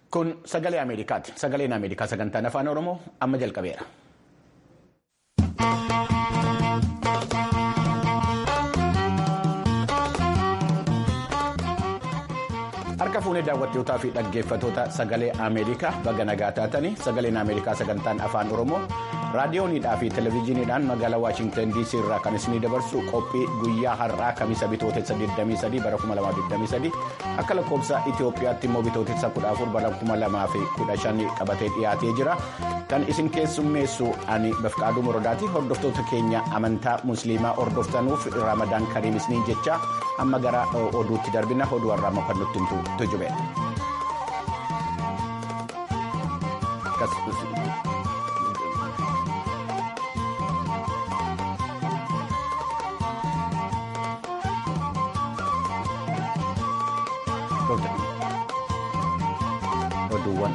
Kun sagalee Ameerikaati. Sagaleen Ameerikaa sagantaan afaan Oromoo amma jalqabeera. Harka fuunee daawwattootaa fi dhaggeeffatoota sagalee Ameerikaa baga nagaa taatanii sagaleen Ameerikaa sagantaan afaan Oromoo raadiyooniidhaa fi televezyiiniidhaan magaalaa Waashintan DC irraa kan isinii dabarsu qophii guyyaa har'aa kamisa bitootessa 23 bara 2023 akka lakkoofsa Itoophiyaatti immoo bitootessa 14 bara 2015 qabatee dhiyaatee jira. Kan isin keessummeessu ani Bafqaaduu Morodaati. Hordoftoota keenya amantaa Musliimaa hordoftanuuf Ramadaan Kariim isiniin jecha amma gara oduutti darbina oduu har'aa amma kan nutti himtu tujube. Oduuwwan.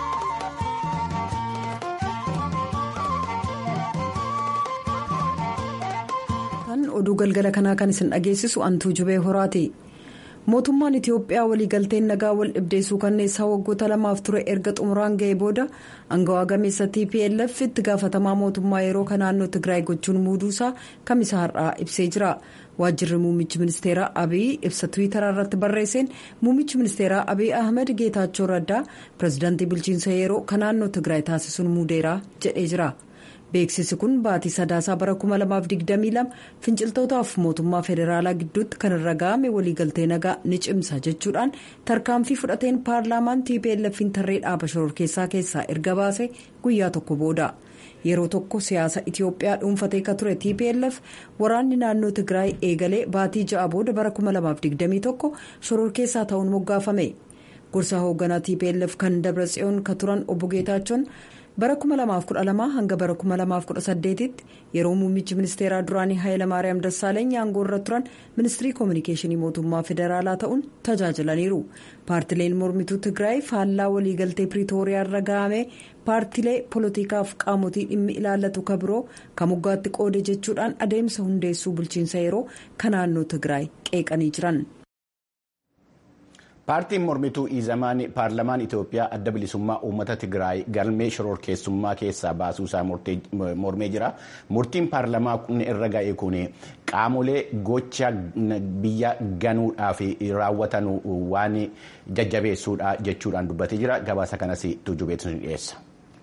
oduu galgala kanaa kan isin dhageessisu antuu jubee horaati mootummaan itiyoophiyaa waliigalteen nagaa wal dhibdeessuu kanneessaa waggoota lamaaf ture erga xumuraan ga'ee booda angawaa gameessa tplf itti gaafatamaa mootummaa yeroo kan naannoo tigraay gochuun muuduusaa kamisa har'aa ibsee jira waajjirri muummichi ministeeraa abiy ibsa tiwiitaraa irratti barreesseen muummichi ministeeraa abiy ahmed geetaachoo raddaa pirezidaantii bulchiinsa yeroo kan naannoo tigraay taasisuun muudeeraa jedhee jira. beeksisi kun baatii sadaasaa bara 2022 finciltootaaf mootummaa federaalaa gidduutti kan irra ga'ame waliigaltee nagaa ni cimsa jechuudhaan tarkaanfii fudhateen paarlaamaan tplf'n tarree dhaaba shororkeessaa keessaa erga baase guyyaa tokko booda yeroo tokko siyaasa itiyoophiyaa dhuunfatee ka ture tplf waraanni naannoo tigraay eegalee baatii ja'a booda bara 2021 shororkeessaa ta'uun moggaafame gorsa hoogganaa tplf kan dabratsiyoon ka turan obbo geetaachoon. bara 2012 hanga bara 2018 tti yeroo muummichi ministeeraa duraanii haayilamaariyaam dassaaleny aangoo irra turan ministirii koominikeeshinii mootummaa federaalaa ta'uun tajaajilaniiru paartileen mormituu tigraay faallaa waliigaltee piriitooriyaa irra ga'ame paartilee poolotikaaf qaamotii dhimmi ilaallatu ka biroo ka moggaatti qoode jechuudhaan adeemsa hundeessuu bulchiinsa yeroo kan naannoo tigraay qeeqanii jiran. paartiin mormituu iizamaan paarlamaan itiyoophiyaa adda bilisummaa uummata tigraay galmee shororkeessummaa keessaa baasuusaa mormee jira murtiin paarlamaa irra ga'e kun qaamolee gocha biyya ganuudhaaf raawwatan waan jajjabeessuudha jechuudhaan dubbatee jira gabaasa kanas tujubeetu dhiyeessa.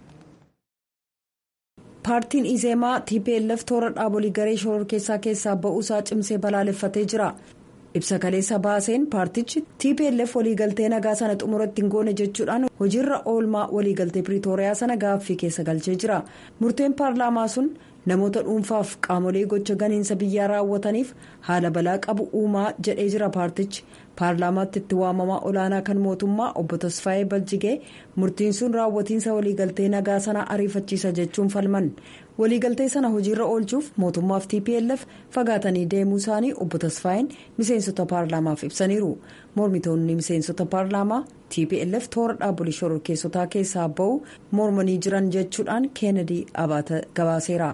paartiin izeemaa tplf toora dhaabolee garee shororkeessaa keessaa ba'uusaa cimsee balaaleffatee jira. ibsa kaleessa baaseen paartichi tplf waliigaltee nagaa sana xumuratti hin goone jechuudhaan hojiirra oolmaa waliigaltee piriitooriyaa sana gaaffii keessa galchee jira murteen paarlaamaa sun namoota dhuunfaaf qaamolee gocha ganiinsa biyyaa raawwataniif haala balaa qabu uumaa jedhee jira paartichi paarlaamaatti itti waamamaa olaanaa kan mootummaa obbo tasfaayee baljigee murtiin sun raawwatiinsa waliigaltee nagaa sana ariifachiisa jechuun falman waliigaltee sana hojiirra oolchuuf mootummaaf tplf fagaatanii deemuu isaanii obbo tasfaayeen miseensota paarlaamaaf ibsaniiru mormitoonni miseensota paarlaamaa tplf toora dhaabolee shororkeessotaa keessaa ba'u mormanii jiran jechuudhaan keenedii abaata gabaaseera.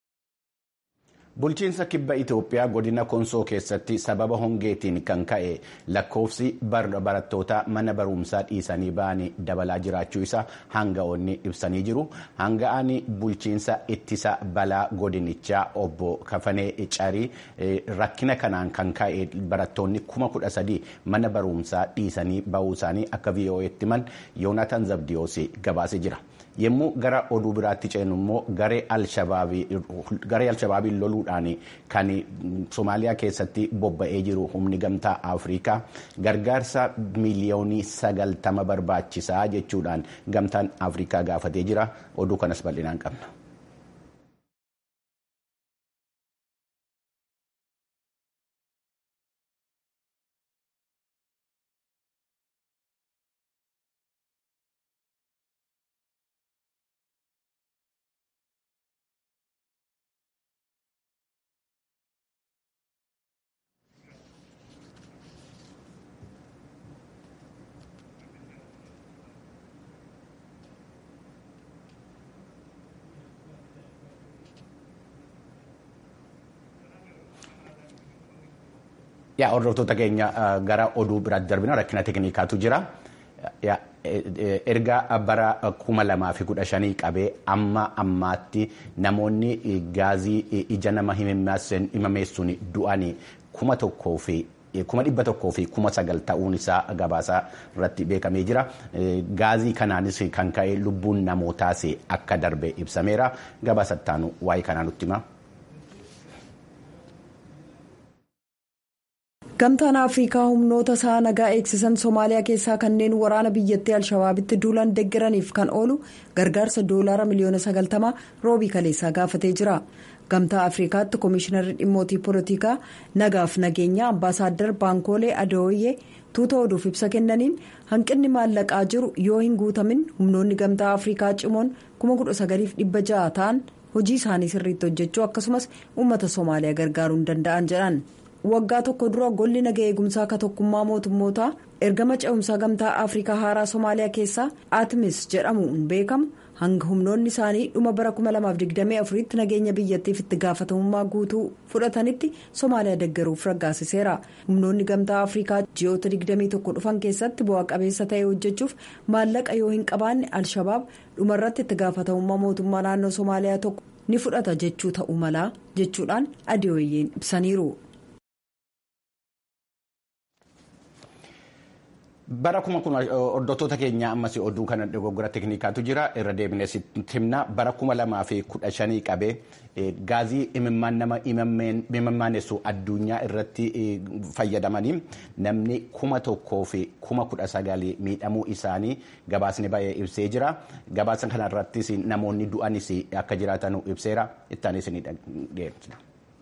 bulchiinsa kibba itiyoophiyaa godina konsoo keessatti sababa hongeetiin kan ka'e lakkoofsi barattoota mana barumsaa dhiisanii ba'anii dabalaa jiraachuu isaa hanga'oonni ibsanii jiru hanga'aan bulchiinsa ittisa balaa godinichaa obbo kafanee carii rakkina kanaan kan ka'e barattoonni kuma kudha sadii mana barumsaa dhiisanii ba'uu isaanii akka vo'eetti himan yoonatan zabdiyoos gabaasee jira. yommuu gara oduu biraatti ceenu immoo garee alshabaabiin loluudhaan kan somaaliyaa keessatti bobba'ee jiru humni gamtaa afrikaa gargaarsa miiliyoonii sagaltama barbaachisaa jechuudhaan gamtaan afrikaa gaafatee jira oduu kanas bal'inaan qabna. yaa hordoftoota keenya gara oduu biraatti darbina rakkina teeknikaatu jira. erga bara kuma lamaa fi kudha shanii qabee amma ammaatti namoonni gaazii ija nama himameessuun du'anii kuma tokkoo fi kuma dhibba tokkoo fi kuma sagal ta'uun isaa gabaasaa irratti beekamee jira. Gaazii kanaanis kan ka'e lubbuun namootaas akka darbe ibsameera. Gabaasa ittaanu waa'ee kanaa nutti hima. gamtaan afriikaa humnoota isaa nagaa eegsisan soomaaliyaa keessaa kanneen waraana biyyattii alshabaabitti duulan deeggaraniif kan oolu gargaarsa doolaara miliyoona sagaltamaa roobii kaleessaa gaafatee jira gamtaa afriikaatti koomishinarri dhimmootii poolitikaa nagaaf nageenyaa ambaasaaddar baankoolee adooyyee tuuta oduuf ibsa kennaniin hanqinni maallaqaa jiru yoo hin guutamin humnoonni gamtaa afriikaa cimoon 19,600 ta'an hojii isaanii sirriitti hojjechuu akkasumas uummata soomaaliyaa gargaaruu hin danda'an jedhan. waggaa tokko dura golli naga eegumsaa akka tokkummaa mootummootaa ergama ce'umsaa gamtaa afriikaa haaraa soomaaliyaa keessaa atmis jedhamuun beekamu hanga humnoonni isaanii dhuma bara 2024 tti nageenya biyyattiif itti gaafatamummaa guutuu fudhatanitti soomaaliyaa deeggaruuf raggaasiseera humnoonni gamtaa afriikaa ji'oota 21 dhufan keessatti bu'aa qabeessa ta'e hojjechuuf maallaqa yoo hin qabaanne alshabaab dhumarratti itti gaafatamummaa mootummaa naannoo soomaaliyaa tokko ni fudhata jechuu ta'uu malaa jechuudhaan adiyooyyeen ibsaniiru. bara kuma kun hordoftoota keenya ammas oduu kana dogoggora teeknikaatu jira irra deebinee himna bara kuma lamaa fi kudha shanii qabee gaazii imimmaan nama imimmaanessu addunyaa irratti fayyadamanii namni kuma tokkoo fi kuma kudha sagalii miidhamuu isaanii gabaasni baay'ee ibsee jira gabaasa kanarrattis namoonni du'anis akka jiraatan ibseera ittaanis ni dhiyeessina.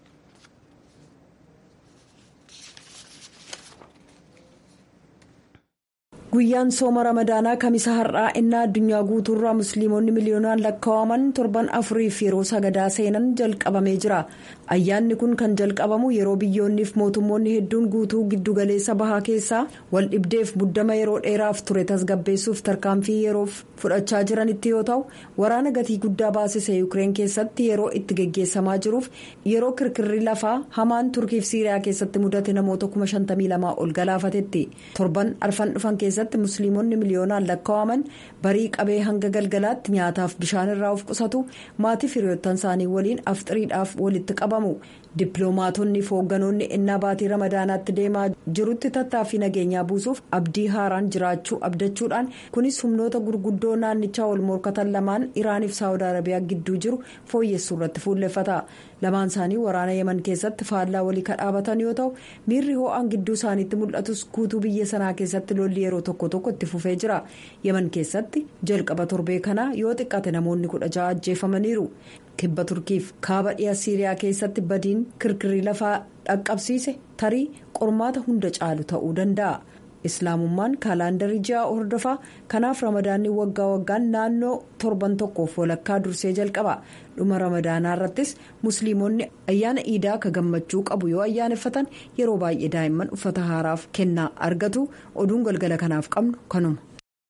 guyyaan sooma ramadaanaa kamisa har'aa innaa addunyaa guutuurraa musliimonni miliyoonaan lakkaa'aman torban afuriif yeroo sagadaa seenan jalqabamee jira ayyaanni kun kan jalqabamu yeroo biyyoonniif mootummoonni hedduun guutuu giddugaleessa bahaa keessaa wal dhibdeef muddama yeroo dheeraaf ture tasgabbeessuuf tarkaanfii yeroof fudhachaa jiranitti yoo ta'u waraana gatii guddaa baasise yuukireen keessatti yeroo itti geggeessamaa jiruuf yeroo kirkirri lafaa hamaan turkiif siiriyaa keessatti mudate namoota 52 ol galaafatetti torban arfan dhufan keessatti. keessatti musliimonni miliyoonaan lakkaa'aman barii qabee hanga galgalaatti nyaataaf bishaan irraa of qusatu maatii firiyoottan isaanii waliin afxiriidhaaf walitti qabamu dippiloomaatonni fi hoogganoonni ennaa baatii ramadaanaatti deemaa jirutti tattaaffii nageenyaa buusuuf abdii haaraan jiraachuu abdachuudhaan kunis humnoota gurguddoo naannichaa wal morkatan lamaan iraaniif saawud arabiyaa gidduu jiru fooyyessuu irratti fuulleffata lamaan isaanii waraana yeman keessatti faallaa walii kadhaabatan yoo ta'u miirri ho'aan gidduu isaaniitti mul'atus guutuu biyya sanaa keessatti lolli yeroo tokko tokko itti fufee jira yeman keessatti jalqaba torbee kanaa yoo xiqqate namoonni kudha ja'a ajjeefamaniiru kibba turkiif kaaba dhiyaa siiriyaa keessatti badiin kirkirri lafaa dhaqqabsiise tarii qormaata hunda caalu ta'uu danda'a. islaamummaan kaalaandarii ji'a hordofaa kanaaf ramadaanni waggaa waggaan naannoo torban tokkoof walakkaa dursee jalqaba dhuma ramadaanaa irrattis musliimonni ayyaana iidaa akka gammachuu qabu yoo ayyaaneffatan yeroo baay'ee daa'imman uffata haaraaf kennaa argatu oduun galgala kanaaf qabnu kanuma.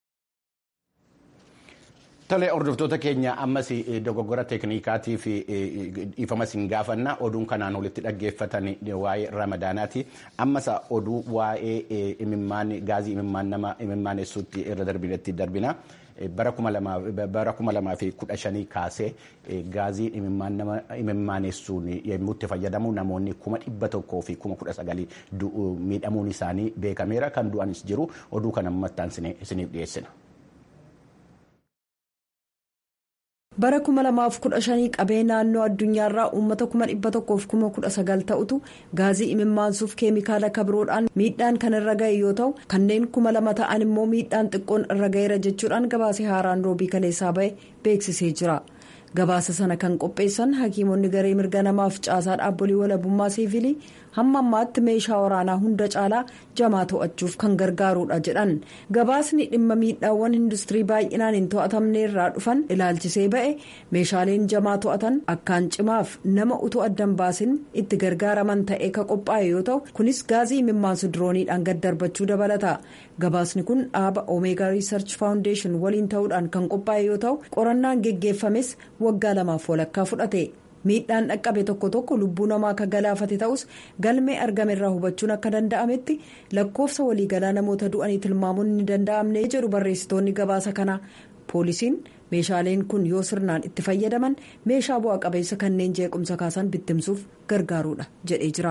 Tolee hordoftoota keenya ammas dogoggora teeknikaatiif ifama siin gaafanna oduun kanaan walitti dhaggeeffatan waa'ee ramadaanaati ammas oduu waa'ee imimmaan gaazii imimmaan nama imimmaanessuutti irra darbinetti darbina bara kuma lamaa fi kudha shanii kaasee gaazii imimmaan nama imimmaanessuun yommuu itti fayyadamu namoonni kuma dhibba tokkoo fi kuma kudha sagalii miidhamuun isaanii beekameera kan du'anis jiru oduu kana ammattaan isiniif dhiyeessina. bara 2015 qabee naannoo addunyaarraa uummata 1,119 ta'utu gaazii imimmaansuuf keemikaala kabiroodhaan miidhaan kan irra ga'e yoo ta'u kanneen 2,000 ta'an immoo miidhaan xiqqoon irra ga'eera jechuudhaan gabaasee haaraan roobii kaleessaa ba'e beeksisee jira. gabaasa sana kan qopheessan hakiimonni garee mirga namaaf caasaa dhaabbolii walabummaa siivilii hamma ammaatti meeshaa waraanaa hunda caalaa jamaa to'achuuf kan gargaarudha jedhan gabaasni dhimma miidhaawwan industirii baay'inaan hin to'atamne irraa dhufan ilaalchisee ba'e meeshaaleen jamaa to'atan akkaan cimaaf nama utuu addan baasin itti gargaaraman ta'ee ka qophaa'e yoo ta'u kunis gaazii imimmaansu dirooniidhaan gad darbachuu dabalata gabaasni kun dhaaba omeegaa riisarch faawundeeshin waliin ta'uudhaan kan qophaa'e yoo ta'u qorannaan geggeeffames waggaa lamaaf walakkaa fudhate miidhaan dhaqqabe tokko tokko lubbuu namaa akka galaafate ta'us galmee argame irraa hubachuun akka danda'ametti lakkoofsa waliigalaa namoota du'anii tilmaamuun ni danda'amne jedhu barreessitoonni gabaasa kanaa poolisiin meeshaaleen kun yoo sirnaan itti fayyadaman meeshaa bu'aa qabeessa kanneen jeequmsa kaasan bittimsuuf gargaaruudha jedhee jira.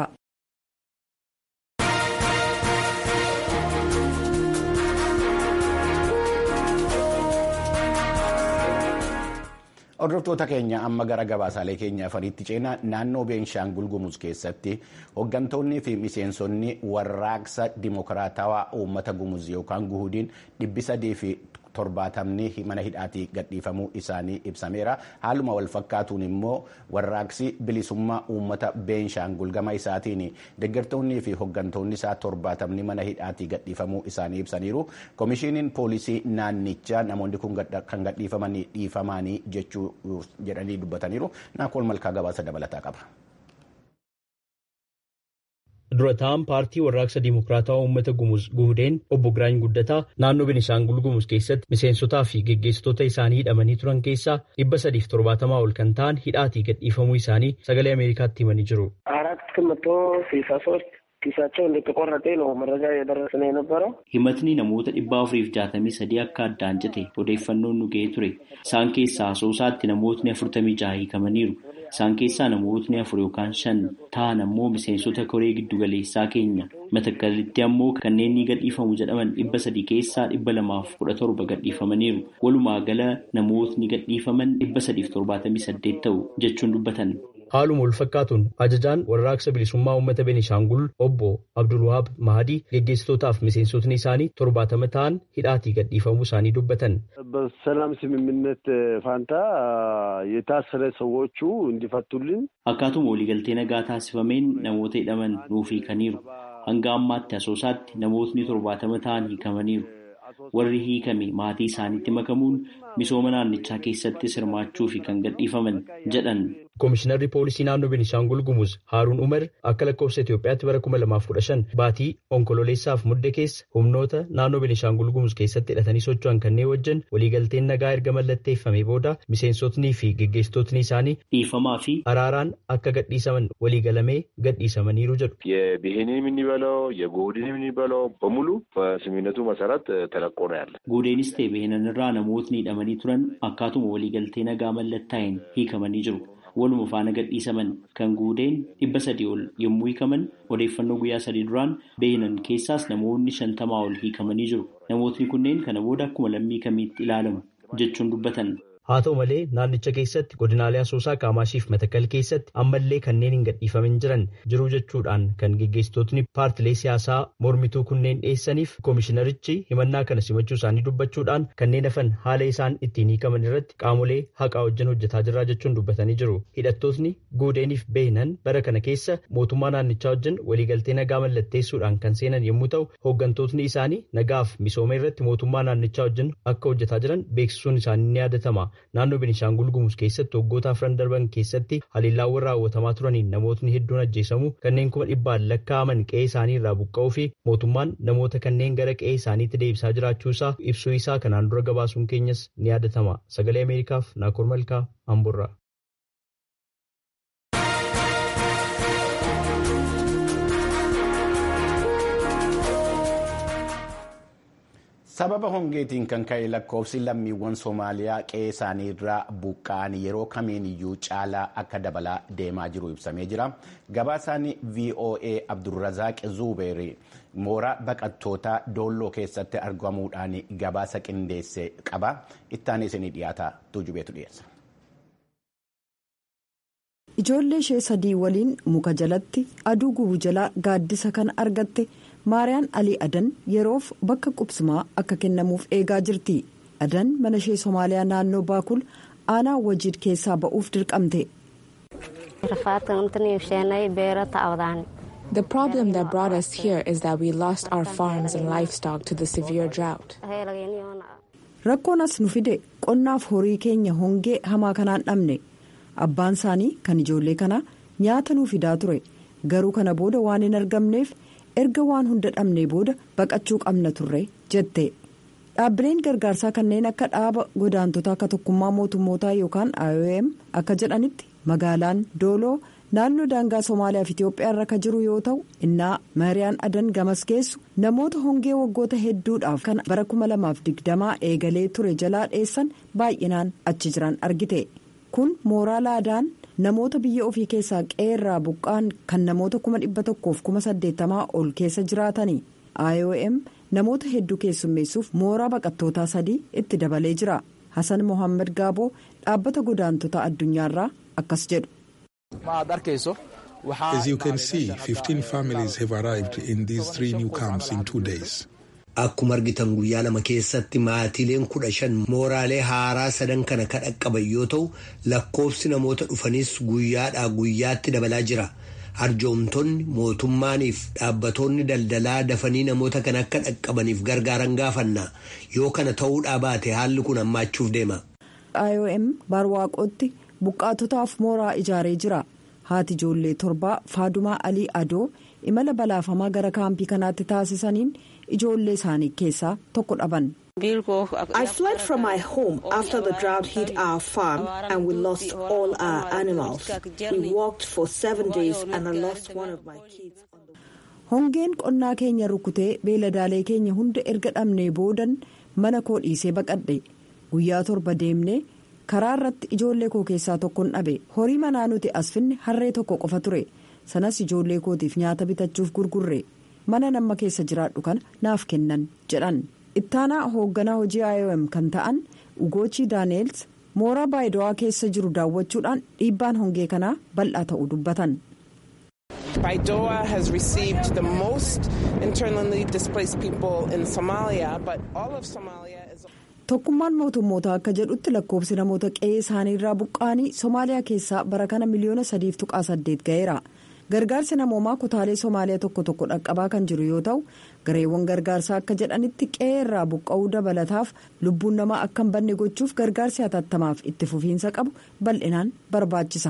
Hordoftoota keenya amma gara gabaasaalee keenya afaniitti ceenaa naannoo Beenshaangul Gumuz keessatti hooggantoonni fi miseensonni warraaqsa dimokiraatawaa uummata Gumuz yookaan guhudiin dhibbi sadii fi torbaatamni mana hidhaatii gadhiifamuu isaanii ibsameera. Haaluma wal fakkaatuun immoo warraaqsi bilisummaa uummata Beenshaangul gama isaatiin deeggartoonnii fi hooggantoonni isaa torbaatamni mana hidhaatii gadhiifamuu isaanii ibsaniiru. Komishiiniin poolisii naannichaa namoonni kun kan gadhiifamanii dhiifamanii jechuu jedhanii dubbataniiru. Naakool Malkaa gabaasa dabalataa qaba. durataan paartii warraaqsa diimokiraatawaa uummata gumuz guhudeen obbo Giraany Guddataa naannoo Benishaangul Gumuz keessatti miseensotaa fi geggeessitoota isaanii hidhamanii turan keessaa dhibba sadiif torbaatamaa ol kan ta'an hidhaatii gadhiifamuu isaanii sagalee Ameerikaatti himanii jiru. ኪሳቸው እንደተቆረጠ ነው መረጃ የደረሰን የነበረው። himatni namoota dhibba afuriif jaatamii sadii akka addaan cite odeeffannoon nu ga'ee ture isaan keessaa asoosaatti namootni afurtamii jaha hiikamaniiru isaan keessaa namootni afur yookaan shan ta'an ammoo miseensota koree giddugaleessaa keenya matakkalitti ammoo kanneen ni gadhiifamu jedhaman dhibba sadii keessaa dhibba lamaaf kudha torba gadhiifamaniiru walumaa gala namootni gadhiifaman dhibba sadiif torbaatamii saddeet ta'u jechuun dubbatan. Haaluma wal fakkaatuun ajajaan warraaqsa bilisummaa uummata Benishaangul obbo Abdulwahaab Mahadii geggeessitootaaf miseensotni isaanii torbaatama ta'an hidhaatii gadhiifamuu isaanii dubbatan. በሰላም ስምምነት ፋንታ የታሰረ ሰዎቹ እንዲፈቱልን Akkaatuma waliigaltee nagaa taasifameen namoota hidhaman nuuf hiikaniiru. Hanga ammaatti asoosaatti namootni torbaatama ta'an hiikamaniiru. Warri hiikame maatii isaaniitti makamuun misooma naannichaa keessatti hirmaachuu fi kan gadhiifaman jedhan. Komishinarri poolisii naannoo Benishaangul Gumuz Haaruun Umar akka lakkoofsa Itoophiyaatti bara 2015 baatii onkololeessaaf mudde keessa humnoota naannoo Benishaangul Gumuz keessatti hidhatanii socho'an kanneen wajjin waliigalteen nagaa erga mallatteeffamee booda miseensotnii fi geggeessitootni isaanii dhiifamaa fi araaraan akka gadhiisaman waliigalamee gadhiisamaniiru jedhu. የብሄንን የምንበለው የጎድን የምንበለው በሙሉ በስምምነቱ መሰረት ተለቆ ነው ያለ። Guudeenis ta'e beenanirraa namootni hidhamanii turan akkaatuma waliigaltee nagaa mallattaa'een hiikamanii jiru. Waluma faana gadhiisaman kan guudeen dhibba sadii ol yommuu hiikaman odeeffannoo guyyaa sadii duraan beenan keessaas namoonni shantamaa ol hiikamanii jiru. Namootni kunneen kana booda akkuma lammii kamiitti ilaalamu jechuun dubbatan. Haa ta'u malee naannicha keessatti godinaalee asoosaa Kaamaashiif Matakal keessatti ammallee kanneen hin gadhiifamin jiran jiru jechuudhaan kan geggeessitootni paartilee siyaasaa mormituu kunneen dhiyeessaniif koomishinarichi himannaa kana simachuu isaanii dubbachuudhaan kanneen hafan haala isaan ittiin hiikaman irratti qaamolee haqaa wajjin hojjetaa jirraa jechuun dubbatanii jiru. Hidhattootni guudeeniif beeynan bara kana keessa mootummaa naannichaa wajjin waliigaltee nagaa mallatteessuudhaan kan seenan yommuu ta'u hooggantootni isaanii nagaaf misooma irratti mootummaa naannichaa wajjin akka hojjetaa jiran beeksisuun isaanii ni yaadatama. Naannoo Benishaangul Gumuz keessatti waggoota afran darban keessatti haliillaawwan raawwatamaa turaniin namootni hedduun ajjeesamu kanneen kuma dhibbaan lakkaa'aman qe'ee isaanii irraa buqqa'uu fi mootummaan namoota kanneen gara qe'ee isaaniitti deebisaa jiraachuu isaa ibsuu isaa kanaan dura gabaasuun keenyas ni yaadatama. Sagalee Ameerikaaf Naakoor Malkaa Amburraa. sababa hongeetiin kan ka'e lakkoofsi lammiiwwan soomaaliyaa qe'ee isaanii irraa buqqa'an yeroo kamiiniyyuu caalaa akka dabalaa deemaa jiru ibsamee jira gabaasaan voa abdulrazaaq zuubeeri mooraa baqattootaa doolloo keessatti argamuudhaan gabaasa qindeesse qaba ittaan isinii dhiyaata tuujubeetu dhiyeessa. ijoollee ishee sadii waliin muka jalatti aduu gubu jalaa gaaddisa kan argatte. maariyaan alii adan yeroof bakka qubsumaa akka kennamuuf eegaa jirti adan mana ishee soomaaliyaa naannoo baakul aanaa wajiid keessaa ba'uuf dirqamte. The problem that brought us here is that we lost our farms and livestock to the severe drought. rakkoon as nu fide qonnaaf horii keenya hongee hamaa kanaan dhabne abbaan isaanii kan ijoollee kanaa nyaata nuu fidaa ture garuu kana booda waan hin argamneef. erga waan hunda dhabnee booda baqachuu qabna turre jette dhaabbileen gargaarsaa kanneen akka dhaaba godaantota akka tokkummaa mootummootaa yookaan IOM akka jedhanitti magaalaan dooloo naannoo daangaa somaaliyaa fi itiyoophiyaa irra kan jiru yoo ta'u innaa maariyaan adan gamas geessu namoota hongee waggoota hedduudhaaf kan bara 2020 eegalee ture jalaa dheessan baay'inaan achi jiran argite kun mooraa laadaan namoota biyya ofii keessaa qeerraa buqqaan kan namoota 1,180 ol keessa jiraatani iom namoota hedduu keessummeessuuf mooraa baqattootaa sadii itti dabalee jira hasan mohaammed gaaboo dhaabbata godaantota addunyaarraa akkas jedhu. As you can see, 15 families have arrived in these three new camps in two days. Akkuma argitan guyyaa lama keessatti maatiileen kudha shan mooraalee haaraa sadan kana kan dhaqqaban yoo ta'u lakkoofsi namoota dhufanis guyyaadhaa guyyaatti dabalaa jira. Arjoomtonni mootummaaniif dhaabbatoonni daldalaa dafanii namoota kan akka dhaqqabaniif gargaaran gaafanna yoo kana ta'uudhaa baate haalli kun hammaachuuf deema. IOM barwaaqootti buqqaatotaaf mooraa ijaaree jira. haati ijoollee torbaa faadumaa alii adoo imala balaafamaa gara kaampii kanaatti taasisaniin ijoollee isaanii keessaa tokko dhaban. I fled from my home after the drought hit our farm and we lost all our animals. We walked for seven days and I lost one of my kids. Hongeen qonnaa keenya rukutee beeladaalee keenya hunda erga dhabnee boodan mana koo dhiisee baqadhe guyyaa torba deemnee. karaa irratti ijoollee koo keessaa tokkon dhabe horii manaa nuti as finne harree tokko qofa ture sanas ijoollee kootiif nyaata bitachuuf gurgurre mana nama keessa jiraadhu kana naaf kennan jedhan ittaanaa hoogganaa hojii iom kan ta'an ugochii daaneels mooraa baayidawaa keessa jiru daawwachuudhaan dhiibbaan hongee kanaa bal'aa ta'uu dubbatan. Baidoa has received the most internally displaced people in Somalia, but all of Somalia is. tokkummaan mootummoota akka jedhutti lakkoofsi namoota qe'ee isaanii irraa buqqaanii somaaliyaa keessaa bara kana miliyoona sadiif tuqaa saddeet ga'eera gargaarsi namoomaa kutaalee somaaliyaa tokko tokko dhaqqabaa kan jiru yoo ta'u gareewwan gargaarsaa akka jedhanitti qe'ee irraa buqqa'uu dabalataaf lubbuun namaa akka hin banne gochuuf gargaarsi hatattamaaf itti fufiinsa qabu bal'inaan barbaachisa.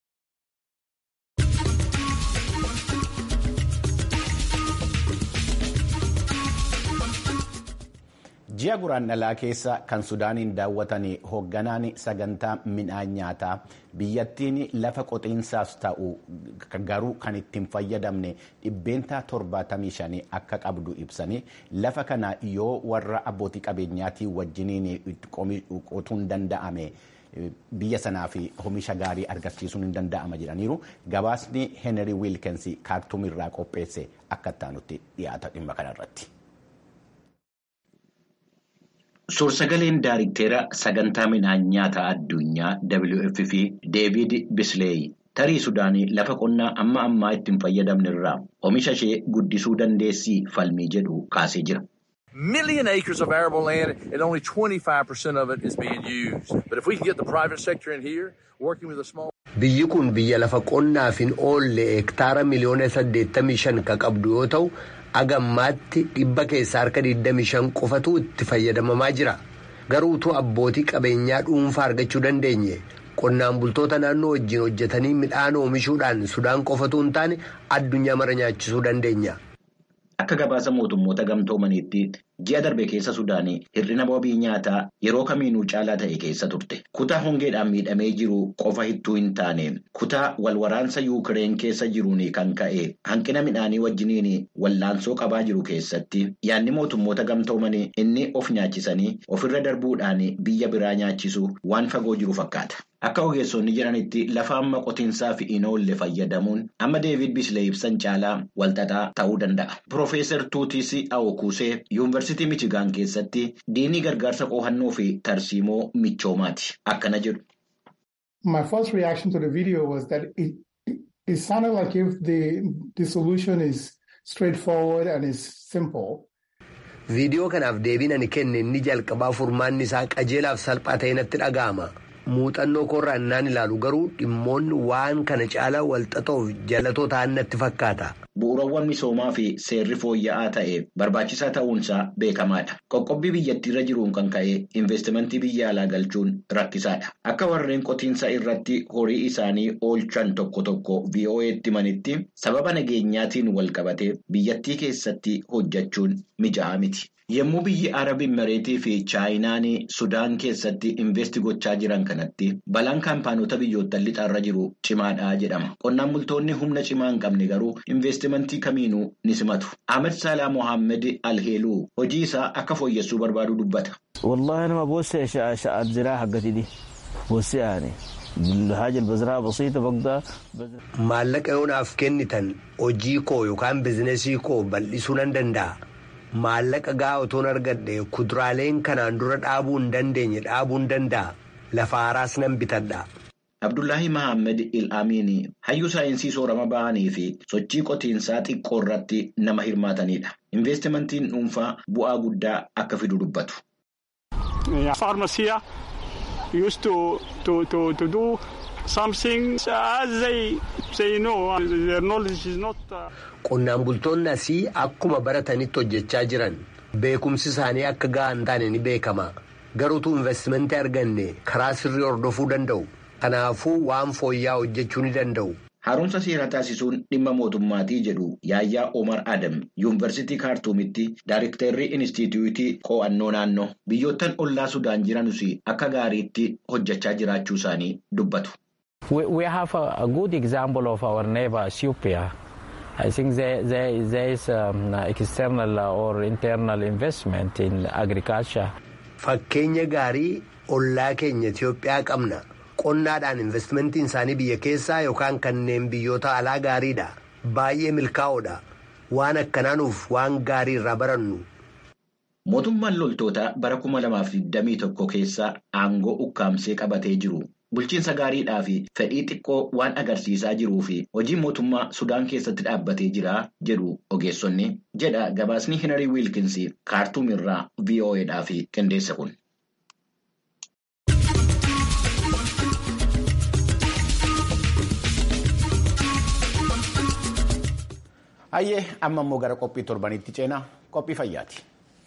ji'a guraandhalaa keessa kan sudaaniin daawwatan hoogganaan sagantaa midhaan nyaataa biyyattiin lafa qotiinsaaf ta'u garuu kan ittiin fayyadamne dhibbeentaa 75 akka qabdu ibsanii lafa kana yoo warra abbootii qabeenyaatii wajjiniin qotuun danda'ame biyya sanaa fi oomisha gaarii argamsiisuun hin danda'ama jedhaniiru gabaasni heenrii wiilkensi kaartuumirraa qopheesse akka ittaanutti dhiyaata dhimma kanarratti. Suursagaleen Daariktera sagantaa midhaan nyaataa addunyaa WFP Deevid Bisleey tarii Sudaanii lafa qonnaa amma ammaa ittiin fayyadamne irraa oomisha ishee guddisuu dandeessii falmii jedhu kaasee jira. Million acres of arable land and only 25% of it is being used. But if we can get the private sector in here working with a small. Biyyi kun biyya lafa qonnaaf hin oolle hektaara miliyoona 85 kan qabdu yoo ta'u. agammaatti dhibba keessaa harka 25 qofatu itti fayyadamamaa jira garuu utuu abbootii qabeenyaa dhuunfaa argachuu dandeenye qonnaan bultoota naannoo wajjin hojjetanii midhaan oomishuudhaan sudaan qofatu hin taane addunyaa mara nyaachisuu dandeenya. Akka gabaasa mootummoota gamtoomaniitti ji'a darbe keessa Sudaanii hir'ina wabii nyaataa yeroo kamiinuu caalaa ta'e keessa turte. Kutaa hongeedhaan miidhamee jiru qofa hittuu hin taane kutaa walwaraansa Yuukireen keessa jiruun kan ka'e hanqina midhaanii wajjiniin wallaansoo qabaa jiru keessatti yaadni mootummoota gamtoomanii inni of nyaachisanii ofirra darbuudhaan biyya biraa nyaachisuu waan fagoo jiru fakkaata. Akka ogeessonni jedhanitti lafa amma qotiinsaa fi hin oolle fayyadamuun amma Deevid Bislee ibsan caalaa walxaxaa ta'uu danda'a. Piroofeesar Tuutis Awokusee Yuunivarsiitii Michigaan keessatti diinii gargaarsa qo'annoo fi tarsiimoo michoomaati. Akkana jedhu. My first reaction to the video was that it, it sounded like if the, the solution is straightforward and is simple. Viidiyoo kanaaf deebiin ani kenne inni jalqabaa furmaanni isaa qajeelaaf salphaa ta'e natti dhaga'ama. Muuxannoo koorraa innaan ilaalu garuu dhimmoonni waan kana caalaa walxaxoof jalatoo ta'an natti fakkaata. Bu'uurawwan misoomaa fi seerri fooyya'aa ta'e barbaachisaa ta'uunsaa beekamaadha. Qoqqobbii biyyattiirra jiruun kan ka'e investimentii biyya alaa galchuun rakkisaadha. Akka warreen qotiinsa irratti horii isaanii oolchan tokko tokko VOA'tti himanitti sababa nageenyaatiin wal qabate biyyattii keessatti hojjechuun mija'aa miti. Yommuu biyyi Arab Imireetii fi Chaayinaan Sudaan keessatti investi gochaa jiran kanatti balaan kaampaanota biyyoottan lixaarra jiru cimaadha jedhama. Qonnaan bultoonni humna cimaa hin qabne garuu investimentii kamiinuu ni simatu. Ahmed Salaa Mohaammed Alheeluu hojii isaa akka fooyyessuu barbaadu dubbata. Wallaahi nama boossee sha'aat ziraa haggatidhi. Boossee aane. Maallaqa yoonaaf kennitan hojii koo yookaan bizinesii koo bal'isuu nan danda'a. Maallaqa gahaa otoon argadhe kuduraaleen kanaan dura dhaabuu hin dandeenye dhaabuu hin danda'a. Lafa haaraas nan bitadha. Abdullahi Mahammed Il-Amiin hayyuu saayinsii soorama bahanii fi sochii qotiinsaa xiqqoo irratti nama hirmaatanidha. Investimentiin dhuunfaa bu'aa guddaa akka fidu dubbatu. used to to to to do something as they say no their knowledge is not. Qonnaan bultoonni asii akkuma baratanitti hojjechaa jiran beekumsi isaanii akka gahaa hin taane ni beekama garuutu investimentii arganne karaa sirrii hordofuu danda'u kanaafuu waan fooyya'aa hojjechuu ni danda'u. Haaromsa seeraa taasisuun dhimma mootummaatii jedhu Yaayyaa Omar Adam Yuunivarsiitii Kaartuumitti Daayiriktarrii Inistituutii Qo'annoo Naannoo biyyoottan ollaa Sudaan jiranus akka gaariitti hojjechaa jiraachuu isaanii dubbatu. We have a good example of our neighbor Ethiopia. I think there, there, there is um, external or internal investment in agriculture. Fakkeenya gaarii ollaa keenya Itoophiyaa qabna. qonnaadhaan investimentiin isaanii biyya keessaa yookaan kanneen biyyoota alaa gaariidha baay'ee milkaa'oodha waan akkanaanuuf waan gaarii irraa barannu. Mootummaan loltoota bara kuma lamaaf digdamii tokko keessa aangoo ukkaamsee qabatee jiru bulchiinsa gaariidhaa fi fedhii xiqqoo waan agarsiisaa jiruu fi hojii mootummaa Sudaan keessatti dhaabbatee jira jedhu ogeessonni jedha gabaasni Hinarii Wiilkins kaartuum irraa VOAdhaaf qindeesse kun. Hayyee amma immoo gara qophii torbanitti ceenaa qophii fayyaati.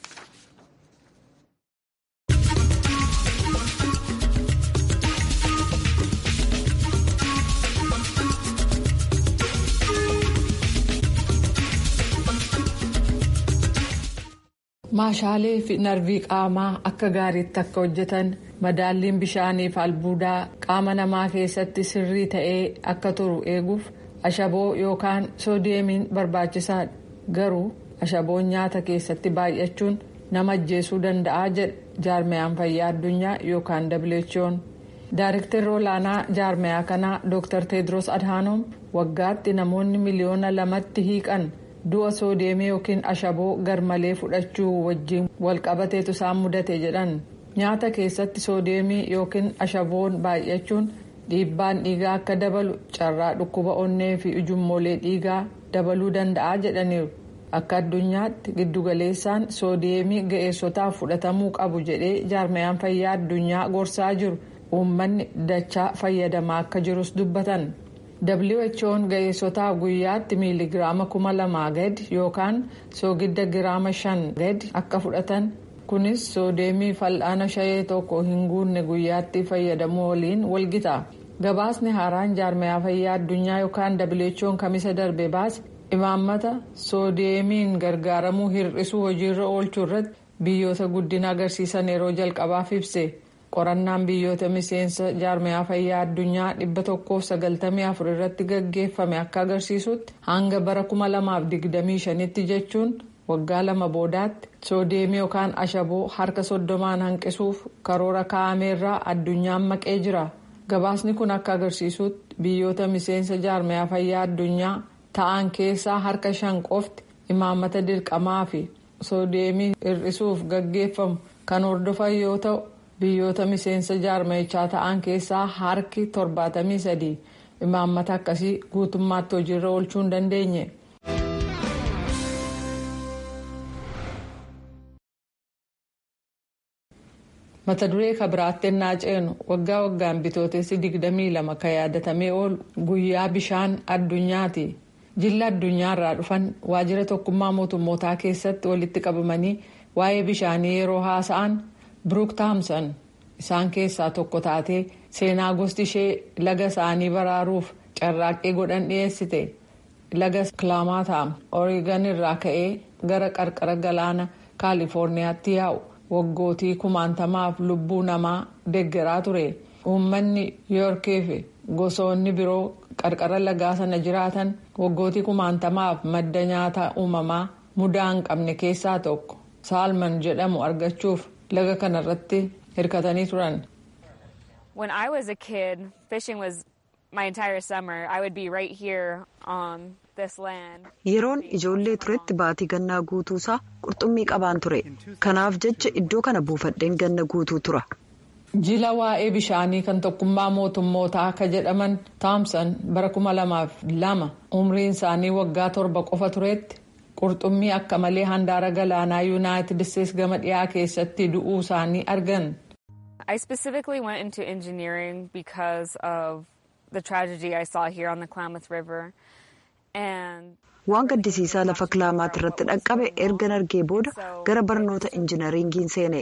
Maashaalee fi narvii qaamaa akka gaariitti akka hojjetan madaalliin bishaanii fi albuudaa qaama namaa keessatti sirrii ta'ee akka turu eeguuf. ashaboo yookaan soodiyeemiin barbaachisaadha garuu ashaboon nyaata keessatti baay'achuun nama ajjeesuu danda'a jedha jaarmayaan fayyaa addunyaa yookaan who'n daareektarri olaanaa jaarmayaa kanaa dr tedros adhaanoom waggaatti namoonni miliyoona lamatti hiiqan du'a soodiyeemii yookiin ashaboo garmalee fudhachuu wajjiin walqabateetu isaan mudate jedhan nyaata keessatti soodiyeemii yookiin ashaboon baay'achuun. dhiibbaan dhiigaa akka dabalu carraa dhukkuba onnee fi ujummoolee dhiigaa dabaluu danda'a jedhaniiru akka addunyaatti giddugaleessaan soodiyeemii ga'eessotaaf fudhatamuu qabu jedhee jaarmayaan fayyaa addunyaa gorsaa jiru uummanni dachaa fayyadamaa akka jirus dubbatan who'n ga'eessotaaf guyyaatti miiligiraama kuma lamaa gadi yookaan soogidda giraama shan gadi akka fudhatan. kunis soodeemii fal'aana shayee tokko hin guunne guyyaatti fayyadamuu waliin walgita gabaasni haaraan jaarmayaa fayyaa addunyaa yookaan who'n kamisa darbe baase imaammata soodeemiin gargaaramuu hir'isuu hojiirra oolchuu irratti biyyoota guddina agarsiisan yeroo jalqabaaf ibse qorannaan biyyoota miseensa jaarmayaa fayyaa addunyaa dhibba tokkoof sagaltamii afur irratti gaggeeffame akka agarsiisutti hanga bara kuma lamaaf digdamii shanitti jechuun. waggaa lama boodaatti soodeemii yookaan ashaboo harka soddomaan hanqisuuf karoora kaa'ameerraa addunyaan maqee jira gabaasni kun akka agarsiisutti biyyoota miseensa jaarmayaa fayyaa addunyaa ta'an keessaa harka shan qofti imaammata dirqamaa fi soodeemii hir'isuuf gaggeeffamu kan hordofan yoo ta'u biyyoota miseensa jaarmayichaa ta'an keessaa harki torbaatamii sadii imaammata akkasii guutummaatti hojiirra oolchuu hin dandeenye. mata duree kabiraatti ennaa ceenu waggaa waggaan bitootessi 22 kan yaadatamee oolu guyyaa bishaan addunyaati jilla addunyaarraa dhufan waajjira tokkummaa mootummootaa keessatti walitti qabamanii waa'ee bishaanii yeroo haasa'an biruuk taamsan isaan keessaa tokko taatee seenaa gosti ishee laga isaanii baraaruuf carraaqqii godhan dhiyeessite laga kilaamaataam oreegan irraa ka'ee gara qarqara galaana kaalifoorniyaatti yaa'u waggootii kumaantamaaf lubbuu namaa deeggaraa ture uummanni yoorkii fi gosoonni biroo qarqara lagaa sana jiraatan waggootii kumaantamaaf madda nyaata uumamaa mudaa hin qabne keessaa tokko saalman jedhamu argachuuf laga kanarratti hirkatanii turan. When I was a kid, fishing was my entire summer. I would be right here on this land. Yeroon ijoollee turetti baatii gannaa guutuusaa qurxummii qabaan ture. Kanaaf jecha iddoo kana buufadheen ganna guutuu tura. Jila waa'ee bishaanii kan tokkummaa mootummootaa akka jedhaman Taamsan bara kuma lamaaf lama umriin isaanii waggaa torba qofa turetti qurxummii akka malee handaara galaanaa yuunaayitid isteetsi gama dhiyaa keessatti du'uu isaanii argan. I specifically went into engineering because of the tragedy I saw here on the Klamath River. And Waan gaddisiisaa lafa kilaamaat irratti dhaqqabe ergan argee booda gara barnoota injinariingiin seene.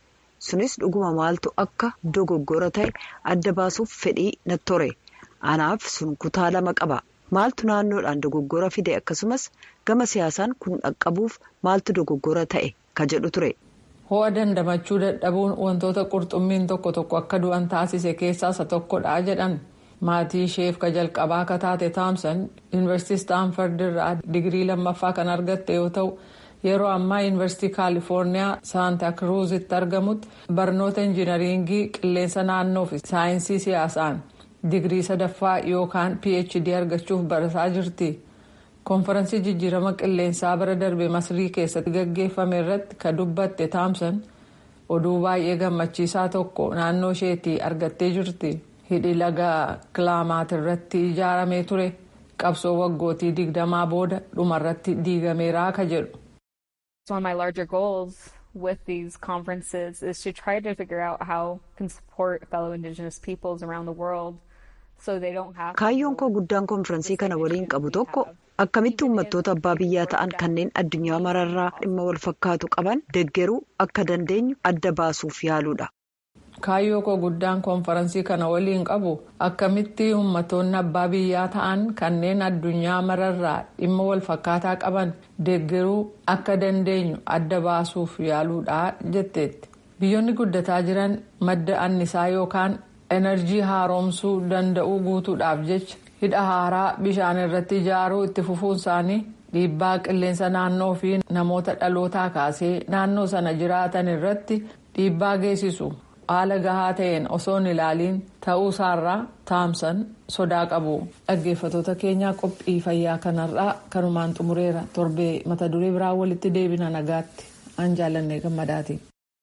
Sunis dhuguma maaltu akka dogoggora ta'e adda baasuuf fedhii natti ture. Anaaf sun kutaa lama qaba. Maaltu naannoodhaan dogoggora fide akkasumas gama siyaasaan kun dhaqqabuuf maaltu dogoggora ta'e ka jedhu ture. Ho'a dandamachuu dadhabuun wantoota qurxummiin tokko tokko akka du'an taasise keessaa isa tokkodha jedhan. Maatii isheef ka jalqabaa akka taate Taamsan Yuunivarsiitii Staanford irraa digirii lammaffaa kan argatte yoo ta'u yeroo ammaa Yuunivarsiitii Kaalifoorniyaa Saanta Kiruuzitti argamutti barnoota injinariingii qilleensa naannoo fi saayinsii siyaasaan digirii sadaffaa yookaan PhD argachuuf barataa jirti. Konferansii jijjiirama qilleensaa bara darbe Masrii keessatti gaggeeffame irratti ka dubbatte Taamsan oduu baay'ee gammachiisaa tokko naannoo isheetii argattee jirti. hidhi laga kilaamaat irratti ijaaramee ture qabsoo waggootii digdamaa booda dhumarratti diigameeraa ka jedhu. One of my larger goals with these conferences is to try to figure out how can support fellow indigenous peoples around the world so they don't have. Kaayyoon koo guddaan konferansii kana waliin qabu tokko akkamitti uummattoota abbaa biyyaa ta'an kanneen addunyaa mararraa dhimma wal fakkaatu qaban deggeruu akka dandeenyu adda baasuuf yaaluudha. Kaayyoo koo guddaan konferansii kana waliin qabu akkamitti uummattoonni abbaa biyyaa ta'an kanneen addunyaa mararraa dhimma wal fakkaataa qaban deeggaruu akka dandeenyu adda baasuuf yaaluudha jetteetti. Biyyoonni guddataa jiran madda annisaa yookaan enerjii haaromsuu danda'uu guutuudhaaf jecha hidha haaraa bishaan irratti ijaaruu itti fufuun isaanii dhiibbaa qilleensa naannoo fi namoota dhalootaa kaasee naannoo sana jiraatan irratti dhiibbaa geessisu. haala gahaa ta'een osoo hin ilaaliin ta'uu isaarraa taamsan sodaa qabu dhaggeeffatoota keenyaa qophii fayyaa kanarraa kanumaan xumureera torbee mata duree biraa walitti deebina nagaatti an jaalannee gammadaati.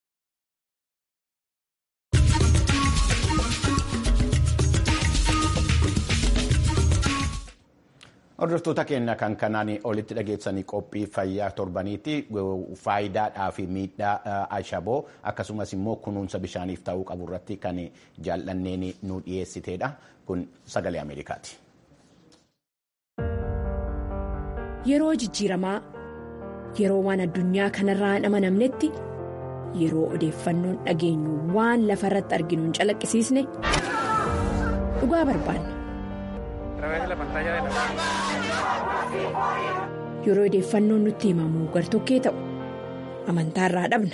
Hordoftoota keenya kan kanaan olitti dhageessanii qophii fayyaa torbaniitti faayidaadhaa fi miidhaa ashaboo akkasumas immoo kunuunsa bishaaniif ta'uu qabu irratti kan jaallanneen nu dhiyeessiteedha. Kun sagalee Ameerikaati. Yeroo jijjiiramaa yeroo waan addunyaa kanarraa hin amanamnetti yeroo odeeffannoon dhageenyu waan lafa irratti arginu hin calaqqisiisne dhugaa barbaanna. Yeroo odeeffannoon nutti himamu gartokkee ta'u amantaa irraa dhabna.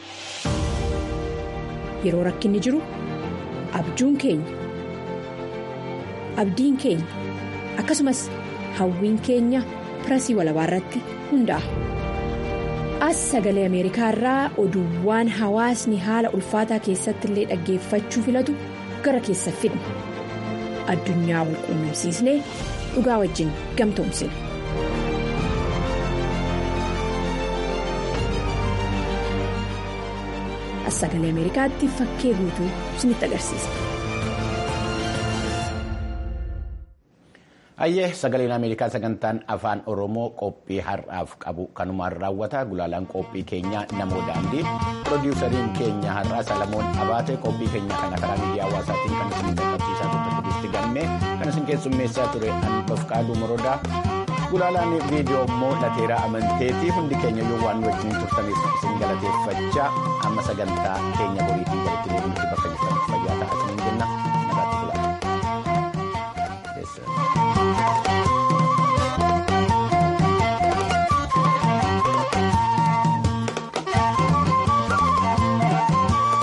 Yeroo rakkinni jiru abjuun keenya abdiin keenya akkasumas hawwiin keenya pirasii walabaa irratti hundaa'a. As sagalee Ameerikaa irraa oduuwwan hawaasni haala ulfaataa keessatti illee dhaggeeffachuu filatu gara keessa fidna. Addunyaa wal quunnamsiisnee dhugaa wajjin gamtoomsina. As sagalee Ameerikaatti fakkee guutuu isinitti agarsiisa. Ayyee sagaleen Ameerikaa sagantaan afaan Oromoo qophii har'aaf qabu kanumaan raawwata gulaalaan qophii keenyaa namoo daandii pirodiwusariin keenya har'aa Salamoon Abaate qophii keenya kana karaa miidiyaa hawaasaatiin kan isin qaqqabsiisaa turte Tigisti Gammee kan isin keessummeessaa ture Anbaf Qaaduu Morodaa gulaalaan viidiyoo immoo Lateeraa Amanteetii hundi keenya yoo waan wajjin turtaniif isin galateeffachaa amma sagantaa keenya boriitiin walitti deebinutti bakka jirtaniif fayyaa ta'aa